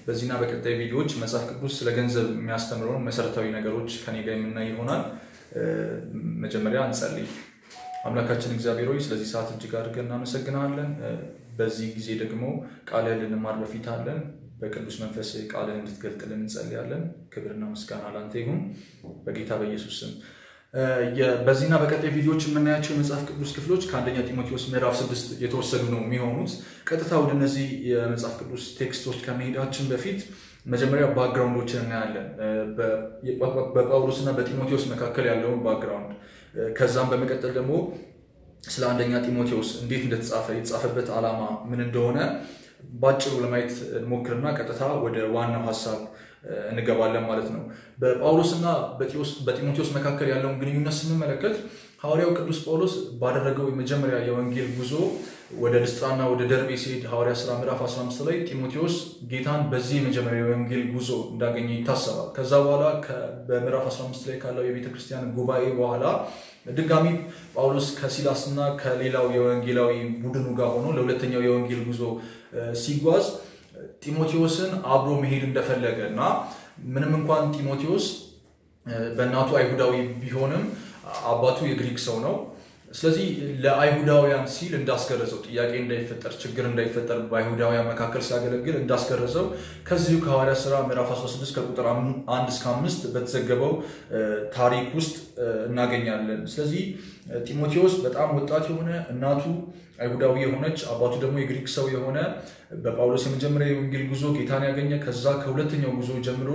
በዚህና በቀጣይ ቪዲዮዎች መጽሐፍ ቅዱስ ስለ ገንዘብ የሚያስተምረውን መሰረታዊ ነገሮች ከኔ ጋር የምናይ ይሆናል። መጀመሪያ እንጸልይ። አምላካችን እግዚአብሔር ሆይ ስለዚህ ሰዓት እጅግ አድርገን እናመሰግናለን። በዚህ ጊዜ ደግሞ ቃልህን ልንማር በፊት አለን። በቅዱስ መንፈስ ቃልህን እንድትገልጥልን እንጸልያለን። ክብርና ምስጋና ላንተ ይሁን በጌታ በኢየሱስ ስም። በዚህና በቀጣይ ቪዲዮዎች የምናያቸው የመጽሐፍ ቅዱስ ክፍሎች ከአንደኛ ጢሞቴዎስ ምዕራፍ ስድስት የተወሰዱ ነው የሚሆኑት። ቀጥታ ወደ እነዚህ የመጽሐፍ ቅዱስ ቴክስቶች ከመሄዳችን በፊት መጀመሪያ ባክግራውንዶችን እናያለን። በጳውሎስና በጢሞቴዎስ መካከል ያለውን ባክግራውንድ፣ ከዛም በመቀጠል ደግሞ ስለ አንደኛ ጢሞቴዎስ እንዴት እንደተጻፈ የተጻፈበት ዓላማ ምን እንደሆነ ባጭሩ ለማየት እንሞክርና ቀጥታ ወደ ዋናው ሀሳብ እንገባለን ማለት ነው። በጳውሎስና በጢሞቴዎስ መካከል ያለውን ግንኙነት ስንመለከት ሐዋርያው ቅዱስ ጳውሎስ ባደረገው የመጀመሪያ የወንጌል ጉዞ ወደ ልስጥራና ወደ ደርቤ ሲሄድ ሐዋርያ ሥራ ምዕራፍ 15 ላይ ጢሞቴዎስ ጌታን በዚህ የመጀመሪያ የወንጌል ጉዞ እንዳገኘ ይታሰባል። ከዛ በኋላ በምዕራፍ 15 ላይ ካለው የቤተ ክርስቲያን ጉባኤ በኋላ ድጋሚ ጳውሎስ ከሲላስና ከሌላው የወንጌላዊ ቡድኑ ጋር ሆኖ ለሁለተኛው የወንጌል ጉዞ ሲጓዝ ጢሞቴዎስን አብሮ መሄድ እንደፈለገ እና ምንም እንኳን ጢሞቴዎስ በእናቱ አይሁዳዊ ቢሆንም አባቱ የግሪክ ሰው ነው። ስለዚህ ለአይሁዳውያን ሲል እንዳስገረዘው ጥያቄ እንዳይፈጠር ችግር እንዳይፈጠር በአይሁዳውያን መካከል ሲያገለግል እንዳስገረዘው ከዚሁ ከሐዋርያት ሥራ ምዕራፍ 16 ከቁጥር 1 እስከ 5 በተዘገበው ታሪክ ውስጥ እናገኛለን። ስለዚህ ጢሞቴዎስ በጣም ወጣት የሆነ እናቱ አይሁዳዊ የሆነች አባቱ ደግሞ የግሪክ ሰው የሆነ በጳውሎስ የመጀመሪያ የወንጌል ጉዞ ጌታን ያገኘ ከዛ ከሁለተኛው ጉዞ ጀምሮ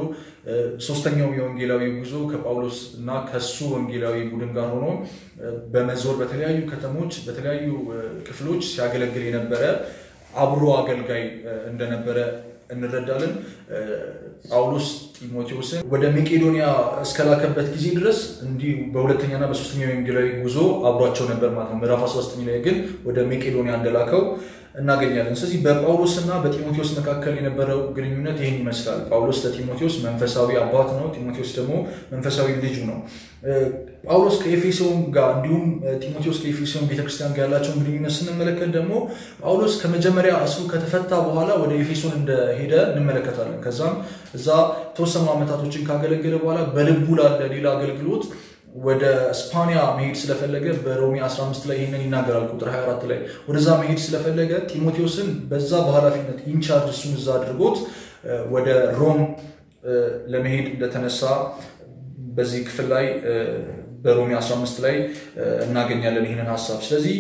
ሶስተኛው የወንጌላዊ ጉዞ ከጳውሎስ እና ከሱ ወንጌላዊ ቡድን ጋር ሆኖ በመዞር በተለያዩ ከተሞች በተለያዩ ክፍሎች ሲያገለግል የነበረ አብሮ አገልጋይ እንደነበረ እንረዳለን። ጳውሎስ ጢሞቴዎስን ወደ መቄዶንያ እስከላከበት ጊዜ ድረስ እንዲህ በሁለተኛና በሶስተኛው የወንጌላዊ ጉዞ አብሯቸው ነበር ማለት ነው። ምዕራፍ 13 ላይ ግን ወደ መቄዶንያ እንደላከው እናገኛለን። ስለዚህ በጳውሎስና በጢሞቴዎስ መካከል የነበረው ግንኙነት ይህን ይመስላል። ጳውሎስ ለጢሞቴዎስ መንፈሳዊ አባት ነው። ጢሞቴዎስ ደግሞ መንፈሳዊ ልጁ ነው። ጳውሎስ ከኤፌሶን ጋር እንዲሁም ጢሞቴዎስ ከኤፌሶን ቤተክርስቲያን ጋር ያላቸውን ግንኙነት ስንመለከት ደግሞ ጳውሎስ ከመጀመሪያ እስሩ ከተፈታ በኋላ ወደ ኤፌሶን እንደሄደ እንመለከታለን። ከዛም እዛ ተወሰኑ ዓመታቶችን ካገለገለ በኋላ በልቡ ላለ ሌላ አገልግሎት ወደ ስፓኒያ መሄድ ስለፈለገ በሮሜ 15 ላይ ይህንን ይናገራል። ቁጥር 24 ላይ ወደዛ መሄድ ስለፈለገ ጢሞቴዎስን በዛ በኃላፊነት ኢንቻርጅ እሱን እዛ አድርጎት ወደ ሮም ለመሄድ እንደተነሳ በዚህ ክፍል ላይ በሮሜ 15 ላይ እናገኛለን ይህንን ሀሳብ። ስለዚህ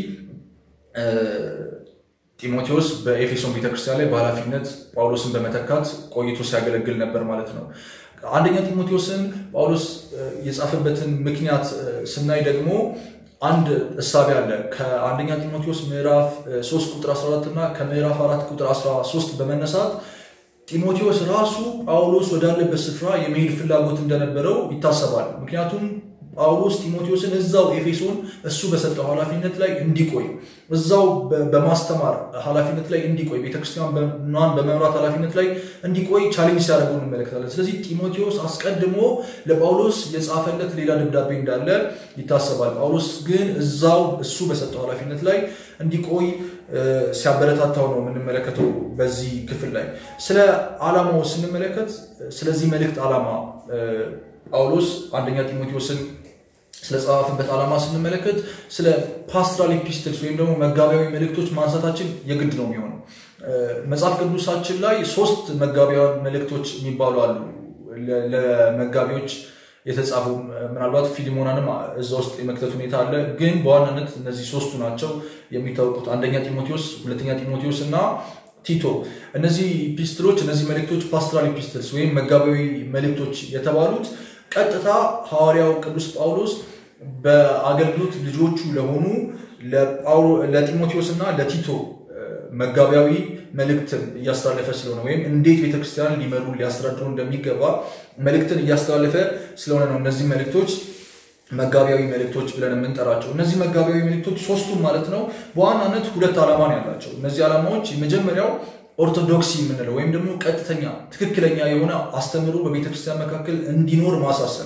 ጢሞቴዎስ በኤፌሶን ቤተክርስቲያን ላይ በኃላፊነት ጳውሎስን በመተካት ቆይቶ ሲያገለግል ነበር ማለት ነው። አንደኛ ጢሞቴዎስን ጳውሎስ የጻፈበትን ምክንያት ስናይ ደግሞ አንድ እሳቤ አለ። ከአንደኛ ጢሞቴዎስ ምዕራፍ 3 ቁጥር 14 እና ከምዕራፍ 4 ቁጥር 13 በመነሳት ጢሞቴዎስ ራሱ ጳውሎስ ወዳለበት ስፍራ የመሄድ ፍላጎት እንደነበረው ይታሰባል። ምክንያቱም ጳውሎስ ጢሞቴዎስን እዛው ኤፌሶን እሱ በሰጠው ኃላፊነት ላይ እንዲቆይ እዛው በማስተማር ኃላፊነት ላይ እንዲቆይ ቤተክርስቲያኗን በመምራት ኃላፊነት ላይ እንዲቆይ ቻሌንጅ ሲያደርገው እንመለከታለን። ስለዚህ ጢሞቴዎስ አስቀድሞ ለጳውሎስ የጻፈለት ሌላ ደብዳቤ እንዳለ ይታሰባል። ጳውሎስ ግን እዛው እሱ በሰጠው ኃላፊነት ላይ እንዲቆይ ሲያበረታታው ነው የምንመለከተው። በዚህ ክፍል ላይ ስለ ዓላማው ስንመለከት ስለዚህ መልእክት ዓላማ ጳውሎስ አንደኛ ጢሞቴዎስን ስለጻፈበት ዓላማ ስንመለከት ስለ ፓስትራል ኤፒስትልስ ወይም ደግሞ መጋቢያዊ መልእክቶች ማንሳታችን የግድ ነው የሚሆነው። መጽሐፍ ቅዱሳችን ላይ ሶስት መጋቢያዊ መልእክቶች የሚባሉ አሉ ለመጋቢዎች የተጻፉ ምናልባት ፊሊሞናንም እዛ ውስጥ የመክተት ሁኔታ አለ። ግን በዋናነት እነዚህ ሶስቱ ናቸው የሚታወቁት፣ አንደኛ ጢሞቴዎስ፣ ሁለተኛ ጢሞቴዎስ እና ቲቶ። እነዚህ ኢፒስትሎች እነዚህ መልእክቶች ፓስትራል ኢፒስትልስ ወይም መጋቢያዊ መልእክቶች የተባሉት ቀጥታ ሐዋርያው ቅዱስ ጳውሎስ በአገልግሎት ልጆቹ ለሆኑ ለጢሞቴዎስ እና ለቲቶ መጋቢያዊ መልእክትን እያስተላለፈ ስለሆነ ወይም እንዴት ቤተክርስቲያን ሊመሩ ሊያስተዳድሩ እንደሚገባ መልእክትን እያስተላለፈ ስለሆነ ነው እነዚህ መልእክቶች መጋቢያዊ መልእክቶች ብለን የምንጠራቸው። እነዚህ መጋቢያዊ መልእክቶች ሶስቱም ማለት ነው በዋናነት ሁለት ዓላማ ነው ያላቸው። እነዚህ ዓላማዎች የመጀመሪያው ኦርቶዶክሲ የምንለው ወይም ደግሞ ቀጥተኛ ትክክለኛ የሆነ አስተምህሮ በቤተክርስቲያን መካከል እንዲኖር ማሳሰብ።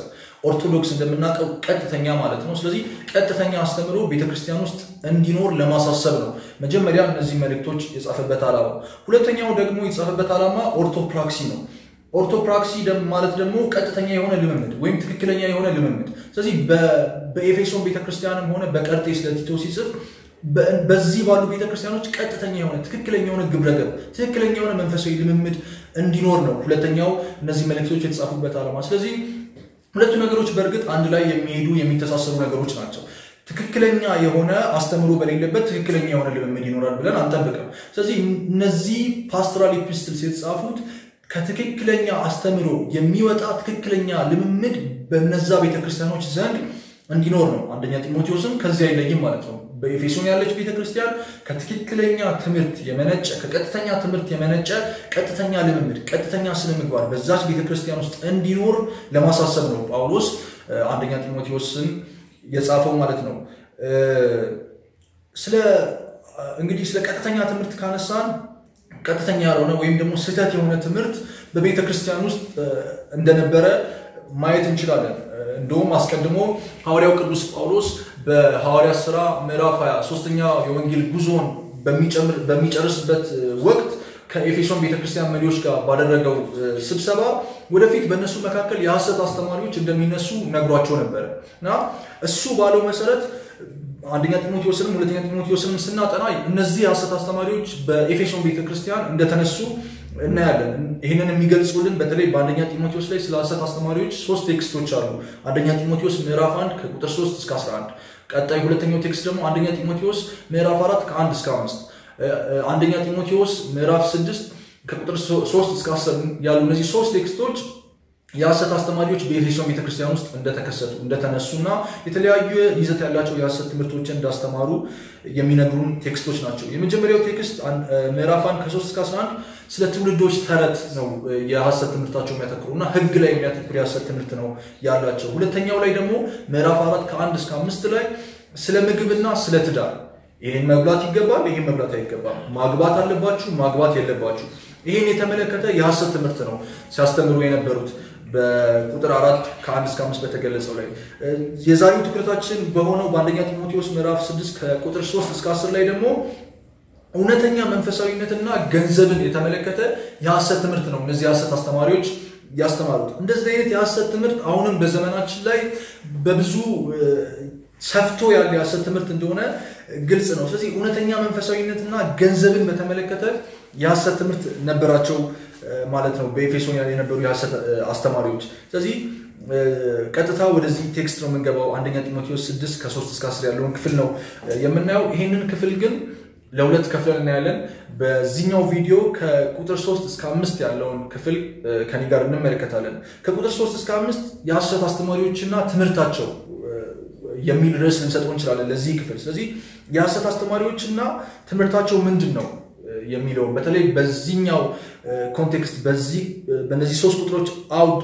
ኦርቶዶክስ እንደምናውቀው ቀጥተኛ ማለት ነው። ስለዚህ ቀጥተኛ አስተምሮ ቤተክርስቲያን ውስጥ እንዲኖር ለማሳሰብ ነው መጀመሪያ እነዚህ መልእክቶች የጻፈበት ዓላማ። ሁለተኛው ደግሞ የጻፈበት ዓላማ ኦርቶፕራክሲ ነው። ኦርቶፕራክሲ ማለት ደግሞ ቀጥተኛ የሆነ ልምምድ ወይም ትክክለኛ የሆነ ልምምድ። ስለዚህ በኤፌሶን ቤተክርስቲያንም ሆነ በቀርጤስ ለቲቶ ሲጽፍ በዚህ ባሉ ቤተክርስቲያኖች ቀጥተኛ የሆነ ትክክለኛ የሆነ ግብረገብ ትክክለኛ የሆነ መንፈሳዊ ልምምድ እንዲኖር ነው ሁለተኛው እነዚህ መልእክቶች የተጻፉበት ዓላማ። ስለዚህ ሁለቱ ነገሮች በእርግጥ አንድ ላይ የሚሄዱ የሚተሳሰሩ ነገሮች ናቸው። ትክክለኛ የሆነ አስተምሮ በሌለበት ትክክለኛ የሆነ ልምምድ ይኖራል ብለን አንጠብቅም። ስለዚህ እነዚህ ፓስቶራል ኢፒስትልስ የተጻፉት ከትክክለኛ አስተምሮ የሚወጣ ትክክለኛ ልምምድ በነዛ ቤተክርስቲያኖች ዘንድ እንዲኖር ነው። አንደኛ ጢሞቴዎስም ከዚህ አይለይም ማለት ነው። በኤፌሶን ያለች ቤተክርስቲያን ከትክክለኛ ትምህርት የመነጨ ከቀጥተኛ ትምህርት የመነጨ ቀጥተኛ ልምምድ፣ ቀጥተኛ ስነ ምግባር በዛች ቤተክርስቲያን ውስጥ እንዲኖር ለማሳሰብ ነው ጳውሎስ አንደኛ ጢሞቴዎስን የጻፈው ማለት ነው። ስለ እንግዲህ ስለ ቀጥተኛ ትምህርት ካነሳን ቀጥተኛ ያልሆነ ወይም ደግሞ ስህተት የሆነ ትምህርት በቤተ ክርስቲያን ውስጥ እንደነበረ ማየት እንችላለን። እንደውም አስቀድሞ ሐዋርያው ቅዱስ ጳውሎስ በሐዋርያት ሥራ ምዕራፍ 23 ሶስተኛ የወንጌል ጉዞን በሚጨርስበት ወቅት ከኤፌሶን ቤተክርስቲያን መሪዎች ጋር ባደረገው ስብሰባ ወደፊት በእነሱ መካከል የሐሰት አስተማሪዎች እንደሚነሱ ነግሯቸው ነበረ እና እሱ ባለው መሰረት አንደኛ ጢሞቴዎስንም ሁለተኛ ጢሞቴዎስንም ስናጠና እነዚህ የሐሰት አስተማሪዎች በኤፌሶን ቤተክርስቲያን እንደተነሱ እናያለን። ይህንን የሚገልጹልን በተለይ በአንደኛ ጢሞቴዎስ ላይ ስለ ሐሰት አስተማሪዎች ሶስት ቴክስቶች አሉ። አንደኛ ጢሞቴዎስ ምዕራፍ 1 ከቁጥር 3 እስከ 11፣ ቀጣይ ሁለተኛው ቴክስት ደግሞ አንደኛ ጢሞቴዎስ ምዕራፍ 4 ከ1 እስከ 5፣ አንደኛ ጢሞቴዎስ ምዕራፍ 6 ከቁጥር 3 እስከ 10 ያሉ እነዚህ ሶስት ቴክስቶች የሐሰት አስተማሪዎች በኤፌሶን ቤተክርስቲያን ውስጥ እንደተከሰቱ እንደተነሱና የተለያዩ ይዘት ያላቸው የሐሰት ትምህርቶችን እንዳስተማሩ የሚነግሩን ቴክስቶች ናቸው። የመጀመሪያው ቴክስት ምዕራፍ 1 ከ3 እስከ 11 ስለ ትውልዶች ተረት ነው የሐሰት ትምህርታቸው የሚያተክሩ እና ሕግ ላይ የሚያተክሩ የሐሰት ትምህርት ነው ያላቸው። ሁለተኛው ላይ ደግሞ ምዕራፍ 4 ከ1 እስከ 5 ላይ ስለ ምግብና ስለ ትዳር ይህን መብላት ይገባል፣ ይህን መብላት አይገባም፣ ማግባት አለባችሁ፣ ማግባት የለባችሁ ይህን የተመለከተ የሐሰት ትምህርት ነው ሲያስተምሩ የነበሩት በቁጥር አራት ከአንድ እስከ አምስት በተገለጸው ላይ የዛሬው ትኩረታችን በሆነው በአንደኛ ጢሞቴዎስ ምዕራፍ ስድስት ከቁጥር ሶስት እስከ አስር ላይ ደግሞ እውነተኛ መንፈሳዊነትና ገንዘብን የተመለከተ የሐሰት ትምህርት ነው እነዚህ የሐሰት አስተማሪዎች ያስተማሩት። እንደዚህ አይነት የሐሰት ትምህርት አሁንም በዘመናችን ላይ በብዙ ሰፍቶ ያለ የሐሰት ትምህርት እንደሆነ ግልጽ ነው። ስለዚህ እውነተኛ መንፈሳዊነትና ገንዘብን በተመለከተ የሐሰት ትምህርት ነበራቸው ማለት ነው በኤፌሶን የነበሩ የሐሰት አስተማሪዎች። ስለዚህ ቀጥታ ወደዚህ ቴክስት ነው የምንገባው። አንደኛ ጢሞቴዎስ 6 ከ3 እስከ 10 ያለውን ክፍል ነው የምናየው። ይህንን ክፍል ግን ለሁለት ከፍለን እናያለን። በዚህኛው ቪዲዮ ከቁጥር 3 እስከ 5 ያለውን ክፍል ከኔ ጋር እንመለከታለን። ከቁጥር 3 እስከ 5 የሐሰት አስተማሪዎችና ትምህርታቸው የሚል ርዕስ ልንሰጠው እንችላለን ለዚህ ክፍል። ስለዚህ የሐሰት አስተማሪዎችና ትምህርታቸው ምንድን ነው የሚለውን በተለይ በዚህኛው ኮንቴክስት በዚህ በእነዚህ ሶስት ቁጥሮች አውድ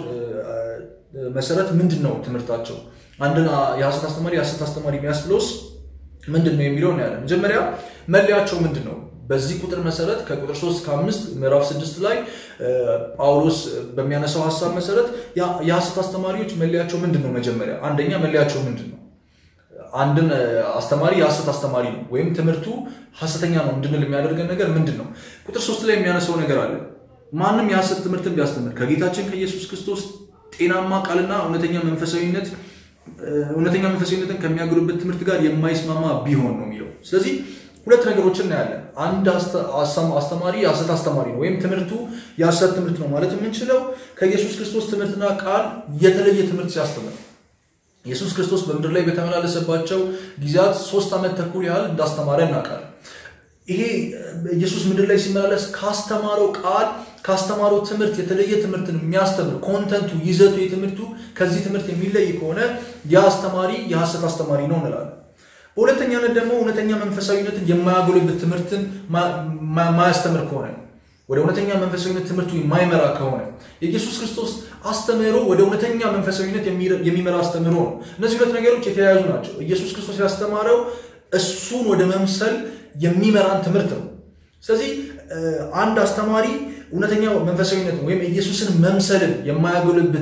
መሰረት ምንድን ነው ትምህርታቸው? አንድን የሐሰት አስተማሪ የሐሰት አስተማሪ የሚያስብሎስ ምንድን ነው የሚለው እናያለን። መጀመሪያ መለያቸው ምንድን ነው? በዚህ ቁጥር መሰረት ከቁጥር 3 እስከ 5 ምዕራፍ 6 ላይ ጳውሎስ በሚያነሳው ሀሳብ መሰረት የሐሰት አስተማሪዎች መለያቸው ምንድን ነው? መጀመሪያ አንደኛ መለያቸው ምንድን ነው? አንድን አስተማሪ የሐሰት አስተማሪ ነው ወይም ትምህርቱ ሐሰተኛ ነው እንድንል የሚያደርገን ነገር ምንድን ነው? ቁጥር ሶስት ላይ የሚያነሳው ነገር አለ። ማንም የሐሰት ትምህርትን ቢያስተምር ከጌታችን ከኢየሱስ ክርስቶስ ጤናማ ቃልና እውነተኛ መንፈሳዊነት እውነተኛ መንፈሳዊነትን ከሚያገሉበት ትምህርት ጋር የማይስማማ ቢሆን ነው የሚለው። ስለዚህ ሁለት ነገሮችን እናያለን። አንድ አስተማሪ የሐሰት አስተማሪ ነው ወይም ትምህርቱ የሐሰት ትምህርት ነው ማለት የምንችለው ከኢየሱስ ክርስቶስ ትምህርትና ቃል የተለየ ትምህርት ሲያስተምር ኢየሱስ ክርስቶስ በምድር ላይ በተመላለሰባቸው ጊዜያት ሶስት ዓመት ተኩል ያህል እንዳስተማረ እናውቃለን። ይሄ ኢየሱስ ምድር ላይ ሲመላለስ ካስተማረው ቃል ካስተማረው ትምህርት የተለየ ትምህርትን የሚያስተምር ኮንተንቱ፣ ይዘቱ፣ የትምህርቱ ከዚህ ትምህርት የሚለይ ከሆነ የአስተማሪ የሐሰት አስተማሪ ነው እንላለን። በሁለተኛነት ደግሞ እውነተኛ መንፈሳዊነትን የማያጎለብት ትምህርትን ማያስተምር ከሆነ ወደ እውነተኛ መንፈሳዊነት ትምህርቱ የማይመራ ከሆነ የኢየሱስ ክርስቶስ አስተምህሮ ወደ እውነተኛ መንፈሳዊነት የሚመራ አስተምህሮ ነው። እነዚህ ሁለት ነገሮች የተያያዙ ናቸው። ኢየሱስ ክርስቶስ ያስተማረው እሱን ወደ መምሰል የሚመራን ትምህርት ነው። ስለዚህ አንድ አስተማሪ እውነተኛ መንፈሳዊነትን ወይም ኢየሱስን መምሰልን የማያጎለብት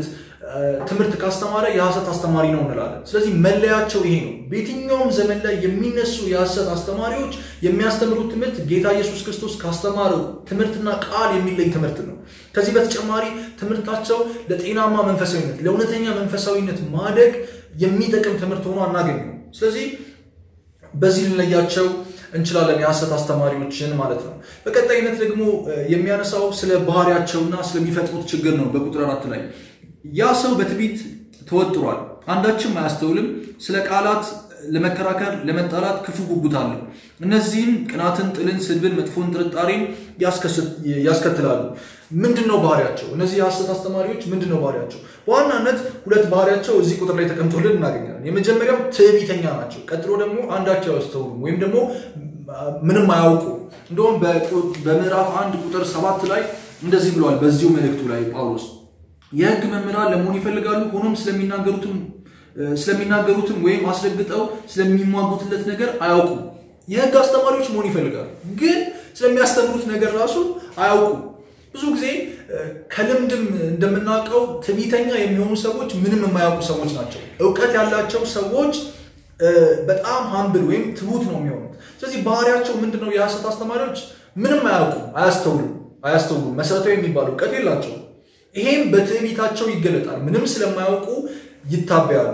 ትምህርት ካስተማረ የሐሰት አስተማሪ ነው እንላለን። ስለዚህ መለያቸው ይሄ ነው። በየትኛውም ዘመን ላይ የሚነሱ የሐሰት አስተማሪዎች የሚያስተምሩት ትምህርት ጌታ ኢየሱስ ክርስቶስ ካስተማረው ትምህርትና ቃል የሚለይ ትምህርት ነው። ከዚህ በተጨማሪ ትምህርታቸው ለጤናማ መንፈሳዊነት፣ ለእውነተኛ መንፈሳዊነት ማደግ የሚጠቅም ትምህርት ሆኖ አናገኘው። ስለዚህ በዚህ ልንለያቸው እንችላለን የሐሰት አስተማሪዎችን ማለት ነው። በቀጣይነት ደግሞ የሚያነሳው ስለ ባህሪያቸውና ስለሚፈጥሩት ችግር ነው። በቁጥር አራት ላይ ያ ሰው በትዕቢት ተወጥሯል፣ አንዳችም አያስተውልም፣ ስለ ቃላት ለመከራከር ለመጣላት ክፉ ጉጉት አለው። እነዚህም ቅናትን፣ ጥልን፣ ስድብን፣ መጥፎን ጥርጣሬን ያስከትላሉ። ምንድን ነው ባህሪያቸው? እነዚህ የሐሰት አስተማሪዎች ምንድን ነው ባህሪያቸው? በዋናነት ሁለት ባህሪያቸው እዚህ ቁጥር ላይ ተቀምጦልን እናገኛለን። የመጀመሪያው ትዕቢተኛ ናቸው። ቀጥሎ ደግሞ አንዳቸው አያስተውሉም ወይም ደግሞ ምንም አያውቁ። እንደውም በምዕራፍ አንድ ቁጥር ሰባት ላይ እንደዚህ ብለዋል። በዚሁ መልእክቱ ላይ ጳውሎስ የሕግ መምህራን ለመሆን ይፈልጋሉ፣ ሆኖም ስለሚናገሩትም ስለሚናገሩትም ወይም አስረግጠው ስለሚሟጉትለት ነገር አያውቁም። የሕግ አስተማሪዎች መሆን ይፈልጋሉ፣ ግን ስለሚያስተምሩት ነገር ራሱ አያውቁም። ብዙ ጊዜ ከልምድም እንደምናውቀው ትዕቢተኛ የሚሆኑ ሰዎች ምንም የማያውቁ ሰዎች ናቸው። እውቀት ያላቸው ሰዎች በጣም ሀምብል ወይም ትሁት ነው የሚሆኑት። ስለዚህ ባህሪያቸው ምንድን ነው? የሐሰት አስተማሪዎች ምንም አያውቁም፣ አያስተውሉም አያስተውሉም። መሰረታዊ የሚባል እውቀት የላቸውም። ይሄም በትዕቢታቸው ይገለጣል። ምንም ስለማያውቁ ይታበያሉ።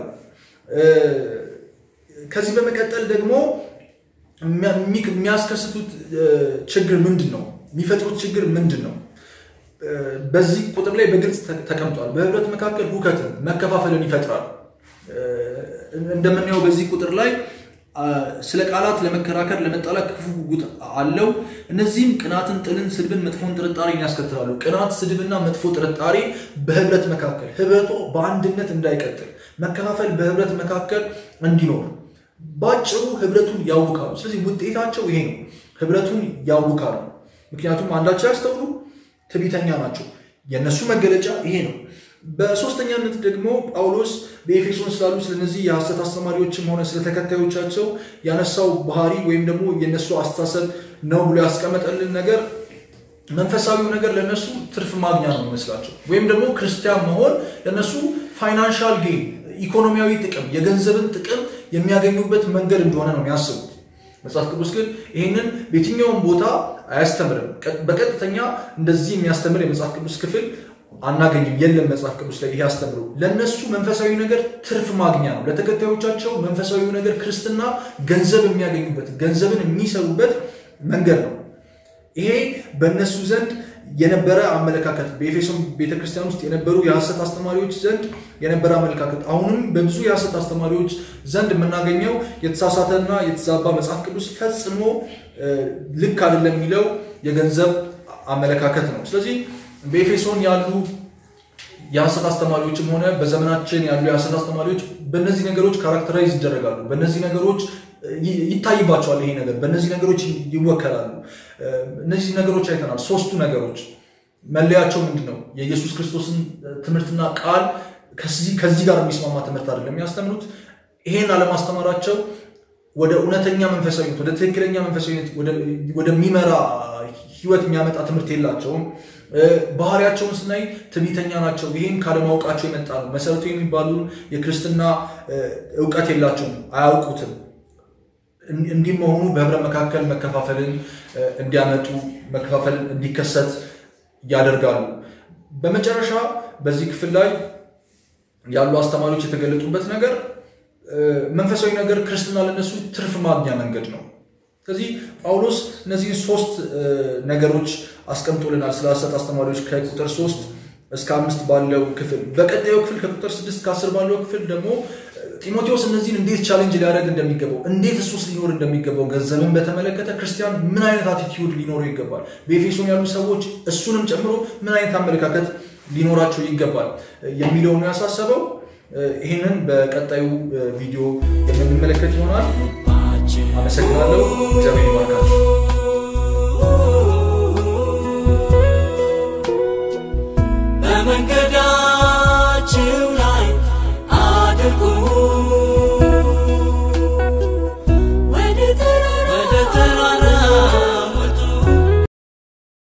ከዚህ በመቀጠል ደግሞ የሚያስከስቱት ችግር ምንድን ነው? የሚፈጥሩት ችግር ምንድን ነው? በዚህ ቁጥር ላይ በግልጽ ተቀምጧል። በህብረት መካከል ሁከትን፣ መከፋፈልን ይፈጥራል። እንደምናየው በዚህ ቁጥር ላይ ስለ ቃላት ለመከራከር ለመጣላት ክፉ ጉጉት አለው። እነዚህም ቅናትን፣ ጥልን፣ ስድብን፣ መጥፎን ጥርጣሬን ያስከትላሉ። ቅናት፣ ስድብና መጥፎ ጥርጣሬ በህብረት መካከል ህብረቱ በአንድነት እንዳይቀጥል፣ መከፋፈል በህብረት መካከል እንዲኖር ባጭሩ ህብረቱን ያውካሉ። ስለዚህ ውጤታቸው ይሄ ነው፣ ህብረቱን ያውካሉ። ምክንያቱም አንዳቸው ያስተውሉ፣ ትዕቢተኛ ናቸው። የእነሱ መገለጫ ይሄ ነው። በሶስተኛነት ደግሞ ጳውሎስ በኤፌሶን ስላሉ ስለነዚህ የሐሰት አስተማሪዎችም ሆነ ስለ ተከታዮቻቸው ያነሳው ባህሪ ወይም ደግሞ የነሱ አስተሳሰብ ነው ብሎ ያስቀመጠልን ነገር መንፈሳዊው ነገር ለነሱ ትርፍ ማግኛ ነው ይመስላቸው፣ ወይም ደግሞ ክርስቲያን መሆን ለነሱ ፋይናንሻል ጌን ኢኮኖሚያዊ ጥቅም፣ የገንዘብን ጥቅም የሚያገኙበት መንገድ እንደሆነ ነው የሚያስቡት። መጽሐፍ ቅዱስ ግን ይህንን በየትኛውም ቦታ አያስተምርም። በቀጥተኛ እንደዚህ የሚያስተምር የመጽሐፍ ቅዱስ ክፍል አናገኝም። የለም መጽሐፍ ቅዱስ ላይ ይሄ አስተምሮ ለእነሱ መንፈሳዊ ነገር ትርፍ ማግኛ ነው። ለተከታዮቻቸው መንፈሳዊ ነገር ክርስትና ገንዘብ የሚያገኙበት ገንዘብን የሚሰሩበት መንገድ ነው። ይሄ በእነሱ ዘንድ የነበረ አመለካከት በኤፌሶን ቤተክርስቲያን ውስጥ የነበሩ የሐሰት አስተማሪዎች ዘንድ የነበረ አመለካከት አሁንም በብዙ የሐሰት አስተማሪዎች ዘንድ የምናገኘው የተሳሳተና የተዛባ መጽሐፍ ቅዱስ ፈጽሞ ልክ አይደለም የሚለው የገንዘብ አመለካከት ነው። ስለዚህ በኤፌሶን ያሉ የሐሰት አስተማሪዎችም ሆነ በዘመናችን ያሉ የሐሰት አስተማሪዎች በእነዚህ ነገሮች ካራክተራይዝ ይደረጋሉ። በእነዚህ ነገሮች ይታይባቸዋል። ይሄ ነገር በእነዚህ ነገሮች ይወከላሉ። እነዚህ ነገሮች አይተናል። ሶስቱ ነገሮች መለያቸው ምንድን ነው? የኢየሱስ ክርስቶስን ትምህርትና ቃል ከዚህ ጋር የሚስማማ ትምህርት አይደለም የሚያስተምሩት። ይሄን አለማስተማራቸው ወደ እውነተኛ መንፈሳዊነት፣ ወደ ትክክለኛ መንፈሳዊነት ወደሚመራ ህይወት የሚያመጣ ትምህርት የላቸውም። ባህሪያቸውን ስናይ ትዕቢተኛ ናቸው። ይህም ካለማወቃቸው የመጣ ነው። መሰረቱ የሚባሉ የክርስትና እውቀት የላቸውም፣ አያውቁትም። እንዲህ መሆኑ በህብረት መካከል መከፋፈልን እንዲያመጡ መከፋፈል እንዲከሰት ያደርጋሉ። በመጨረሻ በዚህ ክፍል ላይ ያሉ አስተማሪዎች የተገለጡበት ነገር መንፈሳዊ ነገር ክርስትና ለነሱ ትርፍ ማግኛ መንገድ ነው። ስለዚህ ጳውሎስ እነዚህን ሶስት ነገሮች አስቀምጦልናል ስለ ሐሰት አስተማሪዎች ከቁጥር ሶስት እስከ አምስት ባለው ክፍል። በቀጣዩ ክፍል ከቁጥር ስድስት ከአስር ባለው ክፍል ደግሞ ጢሞቴዎስ እነዚህን እንዴት ቻሌንጅ ሊያደርግ እንደሚገባው እንዴት እሱስ ሊኖር እንደሚገባው ገንዘብን በተመለከተ ክርስቲያን ምን አይነት አቲቲዩድ ሊኖረው ይገባል፣ በኤፌሶን ያሉ ሰዎች እሱንም ጨምሮ ምን አይነት አመለካከት ሊኖራቸው ይገባል የሚለው ነው ያሳሰበው። ይህንን በቀጣዩ ቪዲዮ የምንመለከት ይሆናል። አመሰግናለሁ። እግዚአብሔር ይባርካችሁ።